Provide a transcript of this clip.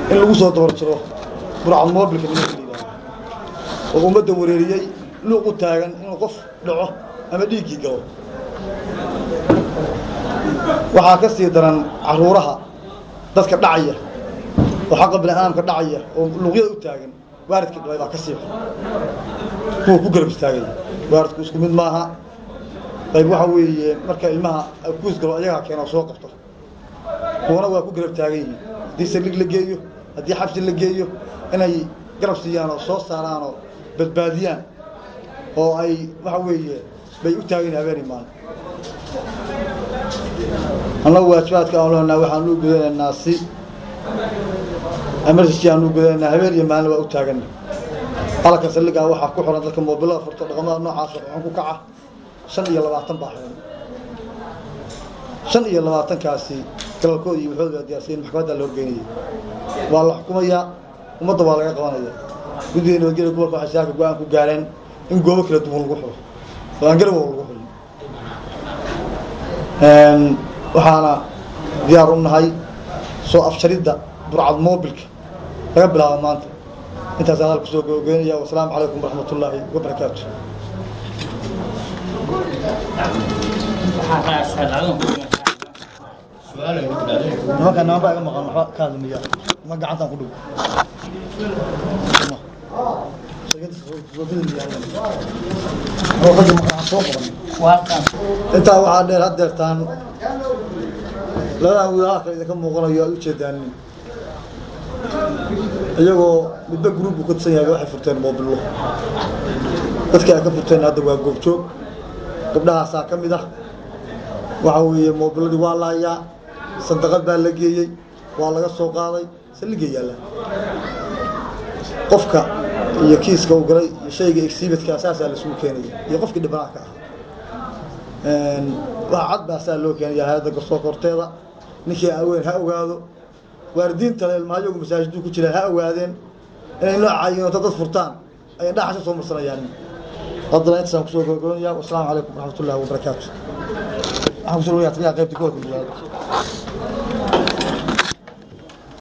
in lagu soo dabar jiro burcad moobilka nimanka la yidhahdo oo ummadda wareeriyey luuq u taagan inuu qof dhaco ama dhiiggii galo waxaa ka sii daran caruuraha dadka dhacaya oo xaqa bini'aadamka dhacaya oo luuqyada u taagan waaridkii dhalay baa ka sii xun kuwa ku garab istaagaya waaridku isku mid maaha qayb waxa weeye marka ilmaha kuus galo ayagaa keena soo qabto kuwana waa ku garab taagan yihiin haddii saldhig la geeyo haddii xabsi la geeyo inay garab siiyaan oo soo saaraan oo badbaadiyaan oo ay waxa weeye bay u taagan yihin habeeni maalin annagu waajibaadka aan leenaha waxaan u gudanaynaa si emergency aan u gudanaynaa habeen iyo maalin waa u taagana qalanka saldhigaa waxaa ku xiran dadka moobilada furto dhaqamada noocaas waxaan ku kaca shan iyo labaatan baa xiran shan iyo labaatankaasi galalkooda iyo waxooda diyaarsiyen maxkamadda la horgeynaya waa la xukumayaa ummadda waa laga qabanaya guddiga nabadgelya gobolka waxay saaka go-aan ku gaareen in goobo kala duwan lagu xiro oo aan garab lagu xiro waxaana diyaar u nahay soo afjaridda burcad moobilka laga bilaabo maanta intaas hadal kusoo gogeynaya wasalaamu calaykum waraxmat ullaahi wabarakaatu nimanka naanba iga maqan waxba ka hadlamiya ma gacantaan ku dhig intaa waxaa dheer haddeertaan labadan wiil halka idinka muuqanayo aad ujeedaanin iyagoo midba gruub buu ka tusan yahay waxay furteen moobillo dadkii ay ka furteen hadda waa goobjoog gabdhahaasaa ka mid ah waxa weeye moobilladii waa la hayaa sandaqad baa la geeyey waa laga soo qaaday saldhigga yaalla qofka iyo kiiska u galay iyo shayga exhibitkaa saasaa lasugu keenaya iyo qofkii dhibanaha ka ah waxa cad baa saa loo keenaya hay-adda garsoorka horteeda ninkii aweyn ha ogaado waalidiintale ilmahayagu masaajiduu ku jiraan ha ogaadeen inay noocayiin oo dad furtaan ay indhaha soo marsanayaan haddana intaasaan kusoo gogoynaya wasalaamu calaykum waraxmat ullahi wabarakaatu waxaan kusoo dhawayaa taliyaha qaybta gobolka magaalada